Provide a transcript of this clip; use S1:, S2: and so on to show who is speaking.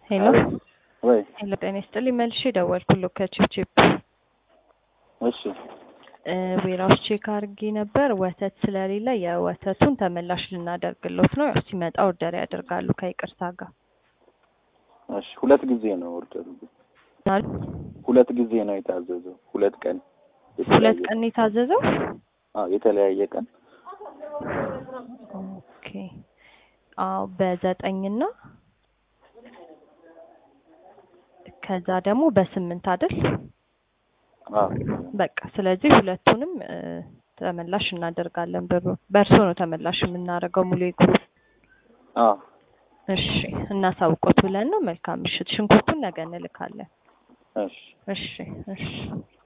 S1: ሄሎ
S2: ወይ
S1: ሄሎ፣ ጤና ይስጥልኝ። መልሼ ደወልኩልህ ከቺፕቺፕ
S2: እሺ
S1: ዌራውስ ቼክ አድርጌ ነበር። ወተት ስለሌለ የወተቱን ተመላሽ ልናደርግሎት ነው። ያው ሲመጣ ኦርደር ያደርጋሉ ከይቅርታ ጋር።
S2: እሺ ሁለት ጊዜ ነው ኦርደሩ። ሁለት ጊዜ ነው የታዘዘው። ሁለት ቀን
S1: ሁለት ቀን ነው የታዘዘው።
S2: አዎ የተለያየ ቀን
S1: ኦኬ። አዎ በዘጠኝና ከዛ ደግሞ በስምንት አይደል?
S2: አዎ
S1: በቃ ስለዚህ ሁለቱንም እ፣ ተመላሽ እናደርጋለን። ብሩ በእርሶ ነው ተመላሽ የምናደርገው ሙሉ የግሩፕ
S2: አዎ
S1: እሺ፣ እናሳውቆት ብለን ነው። መልካም ምሽት። ሽንኩርቱን ነገ እንልካለን።
S2: እሺ
S1: እሺ እሺ